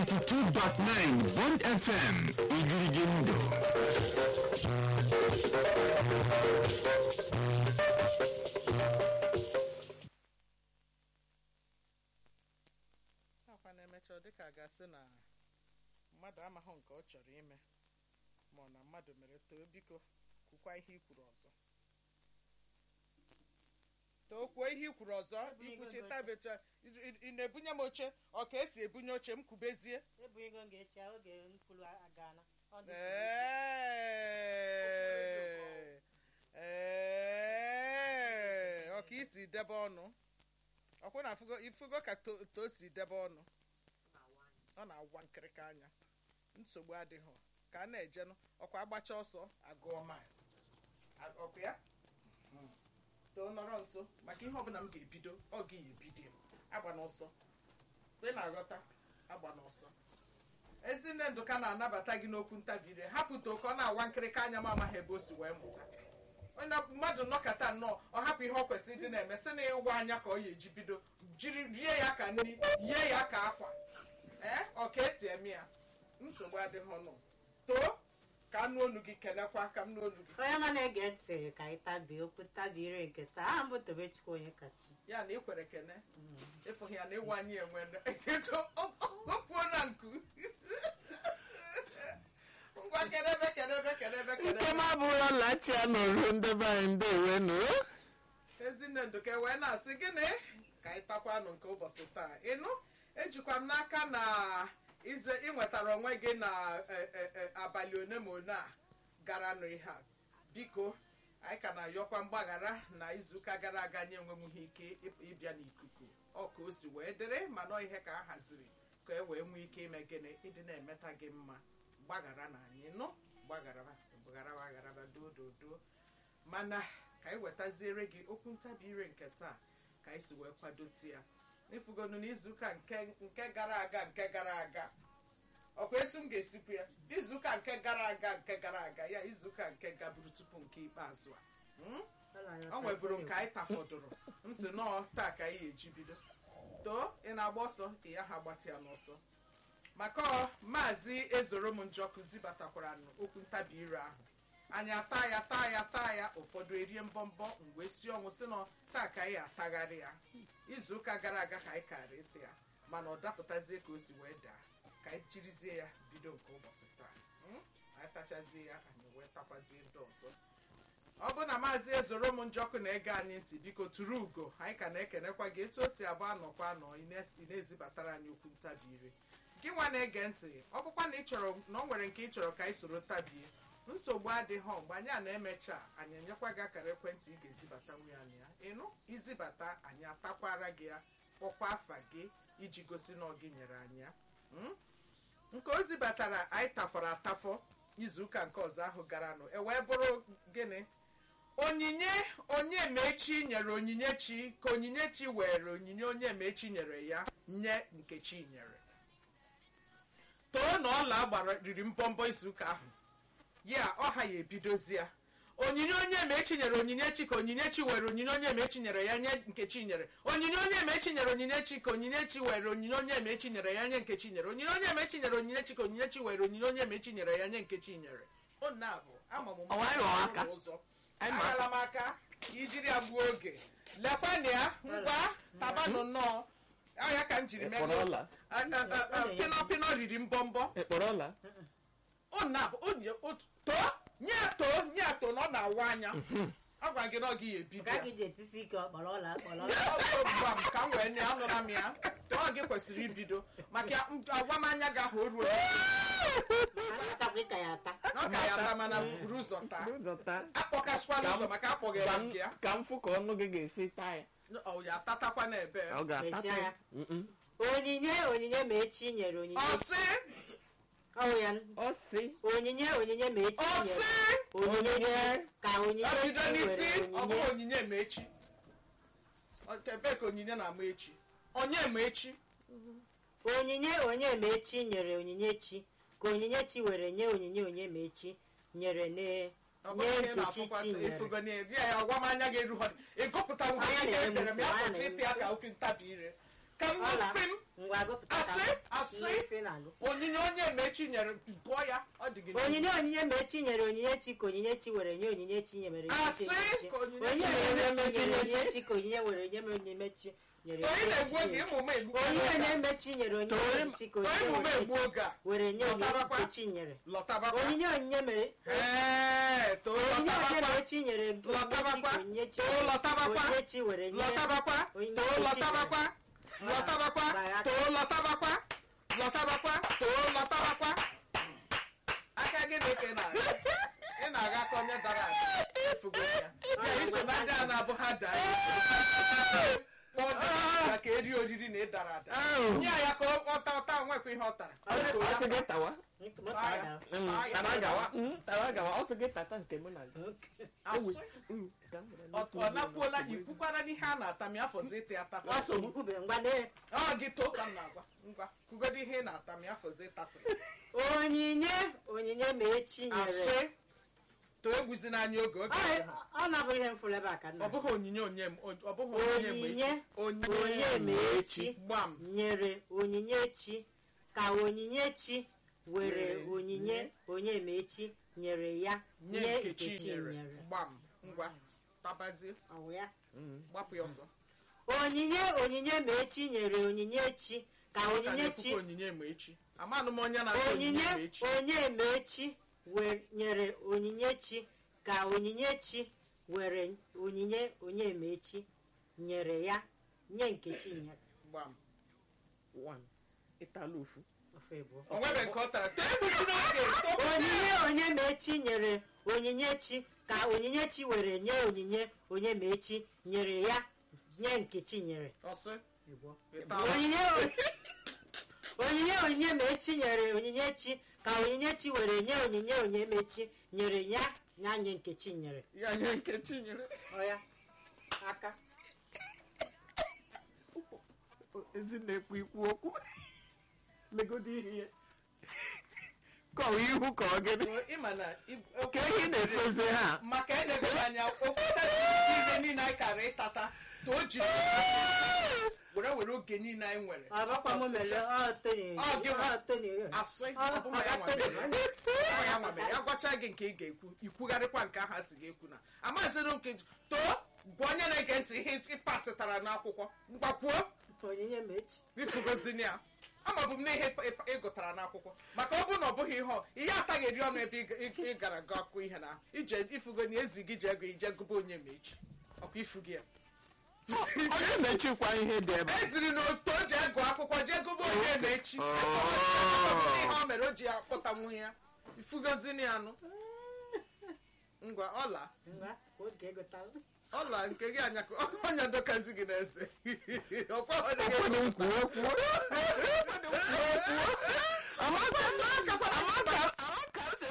92.9 Bond FM Igirigindo. akwa na-emecha ọ dịka a ga-asị na mmadụ amaghị nke ọ chọrọ ime ma ọ na mmadụ mere too biko kwukwa ihe i kwuru ọzọ too kwuo ihe i kwuru ọzọ ikwuchi tabecha ị na-ebunye m oche ọ ka esi ebunye oche m kwubezie ebu ego m ga-eche oge mkpụrụ agana Ọ dị Ee, ee, ọ ka isi debe ọnụ ọkwụ na afụgo ifugo ka to to si debe ọnụ ọ na-agwa nkịrịka anya nsogbu adịghị ka a na-ejenụ ọkwa agbacha ọsọ agụọ mile A- ọkwa ya Mm. too nọrọ nso maka ihe ọbụla m ga-ebido ọ gị ya ebido agba n'ọsọ ị na-aghọta agba n'ọsọ ezinne ndụka na-anabata gị n'okwu ntabire hapụta oke ọ na-awa nkịrịka anya m amaghị ebe o si wee mụta onye mmadụ nọkọta nnọọ ọ hapụ ihe ọ kwesịrị ịdị na-eme sị na ịwa anya ka ọ ya eji bido jiri rie ya ka nri yie ya ka akwa ee ọ ka esi eme ya nsogbu adịghị ọnụ too ka anụ onu gị kelekwa ka m n'onu gị onye ma na-ege ntị ka anyị tabie okwu tabire nke taa aha mbụ tobechukwu onye kachi ya na ikwere kene ịfụghị ya na ịwa anyị enwe okwuo na nku ngwa kedebe kedebe kedebe nke m kedebe abụrụla lachia n'oru ndebe anyị ndewenu ezinne nduke wee na-asị gịnị ka anyị takwanụ nke ụbọchị taa ịnụ ejikwa m n'aka na ize ịnwetara onwe gị na e, e, e, abalị one ma one a gara nụ ihe a biko anyị ka na-ayọkwa mgbaghara na izuụka gara aga nye enwenwughị ike ịp- ịbịa n'ikuku ọ ka o si wee dịrị mana ọ ihe ka a haziri ka e wee nwee ike ime gịnị ịdị na-emeta gị mma gbaghara na anyị nụ gbaghara gbaghara gbaghara doo doo doo mana ka anyị wetaziere gị okwu ntabi ire nke taa ka anyị si wee kwadoti ya n'ifugonu n'izuụka nke nke gara aga nke gara aga ọkwa etu m ga-esikwu ya izuụka nke gara aga nke gara aga ya izuụka nke gaburu tupu nke ikpeazụ a Mm? o nweburu nke anyị tafọdụrụ m si nọọ taa ka anyị eji bido too ị na-agba ọsọ ị ya ha gbata ya n'ọsọ maka ọ maazị ezoro m njọkụ zibatakwara okwu ntabi ire ahụ anyị ata ya taa ya taa ya ụfọdụ erie mbọmbọ mgbe si ọnwụ si na taa ka anyị atagharị ya izuụka gara aga ka anyị kara ịta ya mana ọ dapụtazie ka o si wee daa ka anyị jirizie ya bido nke ụbọchị taa Mm? anyị tachazie ya anyị wee takwazie ndị ọzọ ọ bụ na maazị ezoro m njọkụ na-ege anyị ntị biko tụrụ ugo anyị ka na-ekenekwa gị etu o si abụ anọkwa anọ ị na- ị na-ezibatara anyị okwu ntabi ire gị nwa na-ege ntị ọ bụkwa na ị chọrọ na ọ nwere nke ị chọrọ ka anyị soro tabie nsogbu adịghị mgbe anyị a na-emecha anyị enyekwa gị akara ekwentị ị ga-ezibata nwunye anyị ya ịnụ izibata anyị atakwara gị ya kpọkwa afa gị iji gosi na ọ gị nyere anyị ya Mm? nke o zibatara anyị tafọrọ atafọ izuụka nke ọzọ ahụ garanụ e wee bụrụ gịnị onyinye onye mechi nyere onyinye chi ka onyinye chi were onyinye onye mechi nyere ya nye nkechi nyere too na ọla gbara riri mbọmbọ izuụka ahụ ya ọha ya ebidozi ya onyinye onye mechi nyere onyinye chi ka onyinye chi were onyinye onye mechi nyere ya nye nkechi nyere onyinye onye mechi nyere onyinye chi ka onyinye chi were onyinye onye mechi nyere ya nye nkechi nyere onyinye onye mechi nyere onyinye chi ka onyinye chi were onyinye onye mechi nyere ya nye nkechi nyere ọ na-abụ ama m Ọ wee rụọ aka. ụzọ Anyị ma- aghala m aka ka ijiri ya gbuo oge lekwanụ ya ngwa tabanụ nnọọ ọ ya ka m jiri mee gị Ịkpọrọ ụzọ. ọla? A- a- a- a- pịnọ pịnọ riri mbọmbọ ịkpọrọla ọ na-abụ onye otu too nye too nye to na ọ na-awa anya ọ gwara gị na ọ gị ya ebido ka ya gị ji etisi ike ọkpọrọ ọla akpọrọ Nye ọgwụ ugbu a m ka m wee nye anụra m ya too gị kwesịrị ibido maka m- agwa m anya gị ahụ o ruo achakwa ịta ya ata na ọ ka ya ata mana buru ụzọ taa Ụzọta. akpọkasịkwala ụzọ maka akpọghị Ka ya m- nke ya ka m fụ ka ọnụ gị ga-esi taa ya ọ ya atatakwa n'ebe ka ọ ga-atata Mechie ya ya. Mm-mm. onyinye onyinye ma echi nyere onyinye ọsị ọwụ ya ọ sị onyinye onyinye ma echi ọsị nyere onyinye ka onyinye ebido chi n'isi were ọ bụrụ onyinye onyinye ma echi ebe ka onyinye na-ama echi onye ma echi onyinye onye ma echi nyere onyinye chi ka onyinye chi were nye onyinye onye ma echi nyere ne Ọ nye bụrụ ihe nkechi na-afụkwa chi nyere ifugo na ya ya ọgwa m anya ga-eru ha ịgụpụta Anya ihe na-eme etere m ya nsogbu, anya kwụsị na-eme ịtị ya ka okwu ntabi ire ka m Ọla. gosi m ngwa gụpụta ka Asị, m- asị. ihe ife na-agụ. onyinye onye mechi nyere gụọ ya ọ dị gị n'ihu. onyinye onyinye mechi nyere onyinye chi ka onyinye chi were nye onyinye chi nyere Asị onyinye ka onyinye onye chi nyere nyere mechi nyere onyinye onyinye chi ka onyinye were nye onyinye chi nyere onye onyinye na-egbu chi oge nyere. ịmụ m egbu onyinye na-emechi nyere onyinye Onye- chi ka onye onyinye mụ m were egbu oge a were nye onyinye Lọtabakwa. nke chi nyere lọtabakwa onyinye onyinye mere Ee, too onyinye onye lọtabakwa mere chi nyere onyinye chi Lọtabakwa. ka onyinye chi Too lọtabakwa. onyinye chi were nye lọtabakwa Onyinye too chi lọtabakwa nyere. lọtabakwa Gbara- too lọtabakwa lọtabakwa too lọtabakwa aka gị na eke na ị na-aga ka onye dara ada efugo ya ya iso na ndị a na-abụ ha daa kpọọ dị ya ka eri oriri na ịdara ada Ahụ. nye ya ka ọ ta ọta nwekwa ihe ọ tara Ọ sị gị tawa Moto Taa ya. ada. Mm, Taa ya. tara gawa Mm, tara gawa ọ sị gị tata nke mụ na gị Asị. Mm, ka m were ọ nnukwu ọ obi nakwuola na-asụ ikwukwara n'ihe a na-ata ma afọzi ịta ya tata Nsogbu kwube ngwa lee ọ gị too ka m na-agwa ngwa kwugodo ihe ị na-ata ma afọzi ịtatụ ya onyinye onyinye ma echi nyere asị too egwuzi n'anya oge oge Ọ- ọ na-abụ ihe mfụrụ ebe a ka nna ọ bụghị onyinye onye m ọ bụghị onyinye onyinye mgbe onye ma echi gbam nyere onyinye chi ka onyinye chi were onyinye onye ma echi nyere ya nye nye nkechi nkechi nyere nyere gbam ngwa tabazie Ọ wụ ya Mm. gbapụ ya ọsọ onyinye onyinye ma echi nyere onyinye chi ka Ọ ka onyinye na-ekwukwa chi onyinye ma echi amanụ m onye na-asị onyinye onyinye ma echi onye ma echi were- nyere onyinye chi ka onyinye chi were onyinye onye ma echi nyere ya nye nkechi nyere gbam One. ịtala ofu ofe abụọ. o nwebe nke ọ tara too egwuzi n'oge too onyinye onye ma echi nyere onyinye chi ka onyinye chi were nye onyinye onye ma echi nyere ya nye nkechi nyere ọsị Abụọ. ịtala onyinye onyinye onyinye ma echi nyere onyinye chi ka onyinye chi were nye onyinye onye ma echi nyere ya ya nye nkechi nyere ya nye nkechi nyere ọya aka ezi na-ekwu ikwu okwu legodo ihe ya kọwa ihu ka ọ gịnị ịma na ib- ka ehi na-efezi ha maka edebere anya okwute ihe niile anyị kara ịtata ka o jiri were were oge niile anyị nwere ọbakwa m mere ọ Tony Ọ gị nwa. ọ Tony asị Ọ- ọ bụ ma ya ọ Tony. nwamere. Ọ ya nwamere. ya gwacha gị nke ị ga-ekwu ikwugharịkwa nke ahụ a sị ga-ekwu na amazịrị nke too gwa onye na-ege ntị ihe ịpasịtara n'akwụkwọ mgbakwuo onyinye ma echi ifugozini ya amabụ m na ihe ị- ị- ị gụtara n'akwụkwọ maka ọ bụrụ na ọ bụghị ihe ọ ihe ataghị eri ọnụ ebe ị ga- ị- ị gara gụ akụ ihe na ije ifugo na ezi gị ji ego ije gụba onye ma echi ọkwa ifu gị ya onye na-echekwa ihe dị ebe a. eziri na otu o ji egụ akwụkwọ jee gụba onye ma echi Oh. ihe o mere o ji akpọta nwunye ya ifugozini ya nụ ngwa ọla ngwa oge egotara ọla nke gị anya ọnya dokazi gị na-ese ọkwa ọ dị gị ụfọdụ nkwuo kwuo amaka amaka amaka si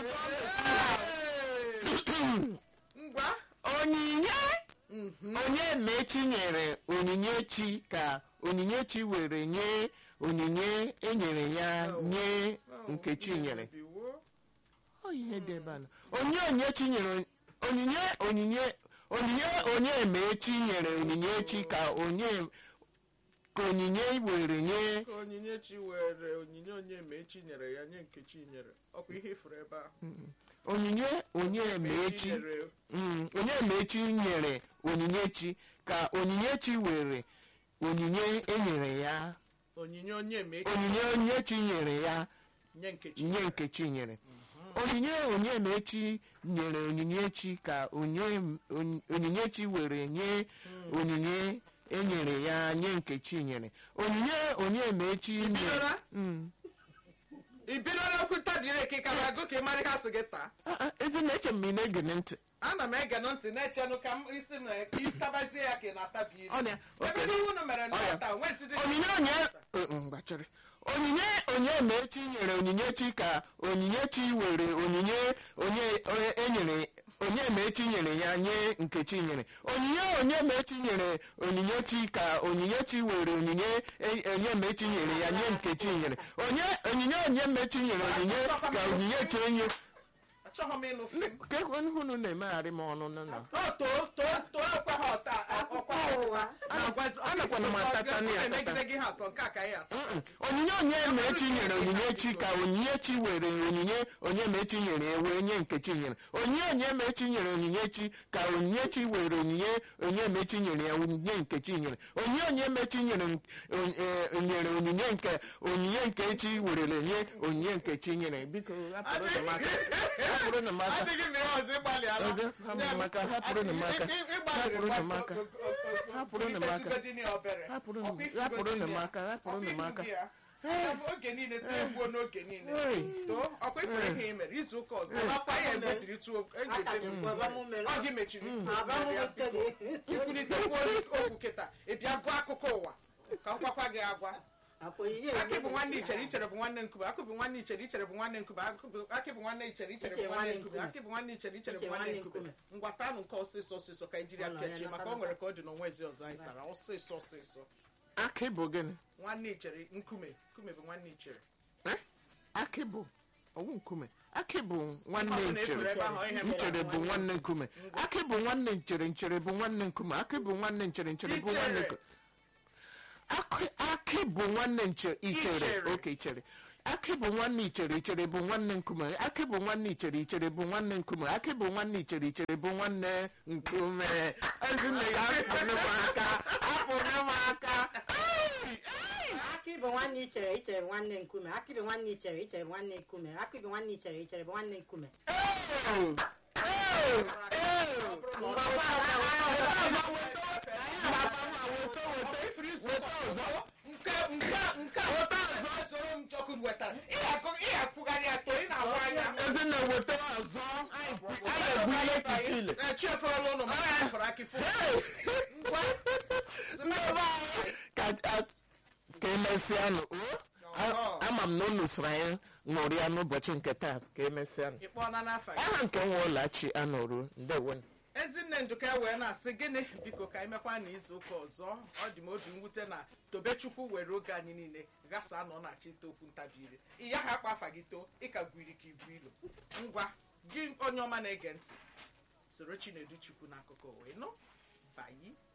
ngwa onyinye Mhm. onye mechi nyere onyinye chi ka onyinye chi were nye onyinye enyere ya nye nkechi nyere Biwo. Ọ ihe dị ebe a na onye onye chi nyere onyinye onyinye onyinye onye mechi nyere onyinye chi ka onye ka onyinye were nye ka onyinye chi were onyinye onye ma echi nyere ya nye nkechi nyere ọkwa ihe ifuru ebe ahụ onyinye onye mechi nyere Mm, onye mechi nyere onyinye chi ka onyinye chi were onyinye enyere ya onyinye onye ma echi onyinye onye chi nyere ya nye nkechi nye nkechi nyere onyinye onye mechi nyere onyinye chi ka onye on- onyinye chi were nye onyinye enyere ya nye nkechi nyere onyinye onye mechi nyere Ibidora? Mm. ibidola okwu tabiri ekika na agụ ka ị mara ihe asị gị taa Ah, ah, ezi na-eche m ị na-ege ntị ana m ege ntị na-echenụ ka m isi m na ịtabazie ya ka ị na-atabi Ọ na- ebe okay. ihe unu mere Ọ ya. n'ụta nwesịrị onyinye onye Eh, mm, gbachiri onyinye onye mechi nyere onyinye chi ka onyinye chi were onyinye onye onye enyere onye mechi nyere ya nye nkechi nyere onyinye onye mechi nyere onyinye chi ka onyinye chi were onyinye e- onye mechi nyere ya nye nkechi nyere onye onyinye onye mechi nyere onyinye ka onyinye chi enye achọghị m ịnụ fim ka hunu na-emegharị m ọnụ na o too too too ekwe ha ọta ọkwa ụwa anakwana m atata na ya atata. megide gị ha sọ nke a ka anyị ata Mm-mm. onyinye onye mechi nyere onyinyechi ka onyinyechi were onyinye onye mechi nyere ya wee nye nkechi nyere onyinye onye mechi nyere onyinyechi ka onyinyechi were onyinye onye mechi nyere ya onyinye nkechi nyere onyinye onye mechi nyere n- on- eh, nyere onyinye nke onyinye nkechi werere nye onyinye nkechi nyere biko hapụrụ m aka hapụrụ m aka adịghị m ihe ọzọ ịgbalị ala Oge, hapụrụ m aka, hapụrụ m aka, hapụrụ m aka, hapụrụ m aka, hapụrụ m- hapụrụ m aka, hapụrụ m aka. oge niile too egbuo n'oge niile Hey. too ọkwa ifere ihe i mere izu ụka ọzọ ọkwa ya egbediri tuo ọ gị mechiri ikwulitekwu okwu kịta ị bịa gụọ akụkọ ụwa ka m gwakwa gị agwa akị bụ nwanne ichere ichere bụ nwanne nkume akị bụ nwanne ichere ichere bụ nwanne nkume akị bụ- akị bụ nwanne ichere ichere bụ nwanne nkume akị bụ nwanne ichere ichere bụ nwanne nkume ngwatanụ nke ọsịsọ ọsịsọ ka ijiri apịachie maka o nwere ka ọ dị n'onwe ezi ọzọ anyị tara ọsịsọ ọsịsọ akị bụ gịnị nwanne ichere nkume nkume bụ nwanne ichere Eh? akị bụ ọwụ nkume akị bụ nwanne Ọ bụ na efere nchere ebe ahụ, ihe mere nchere bụ nwanne nkume akị bụ nwanne nchere nchere bụ nwanne nkume akị bụ nwanne nchere nchere bụ nwanne Ichere. nkume akị akị bụ nwanne nchere ichere Ichere. oke ichere akị bụ nwanne ichere ichere bụ nwanne nkume akị bụ nwanne ichere ichere bụ nwanne nkume akị bụ nwanne ichere ichere bụ nwanne nkume ezinne ya hapụrụ m aka hapụrụ m aka Ai, ai. akị bụ nwanne ichere ichere bụ nwanne nkume akị bụ nwanne ichere ichere bụ nwanne nkume akị bụ nwanne ichere ichere bụ nwanne nkume Oh, oh, oh. nke nke nke a soro m chọkụ wetara ịhapụgharị atọ ị na-ahụ anya ezinne weta ọzọ anyị egbu ihe kike ile chieferela ụlọ ma chefere akị fụ ka a- ka emesịanụ o? A- ama m na unu soro anyị ṅụrịa n'ụbọchị nke taa ka emesịanụ ịkpọọla n'afa gị aha nke nwa ụlọachi anọrụ ndewo ezinne nduka wee na-asị gịnị biko ka anyị mekwa n'izu ụka ọzọ ọ dị m obi mwute na tobechukwu were oge anyị niile gasa nọ na chita okwu ntabire ị ya ha akpa afa gị too ịka gwiri ka ibu ilo ngwa gị onye ọma na-ege ntị soro chinedu chukwu n'akụkọ wee nụ bayi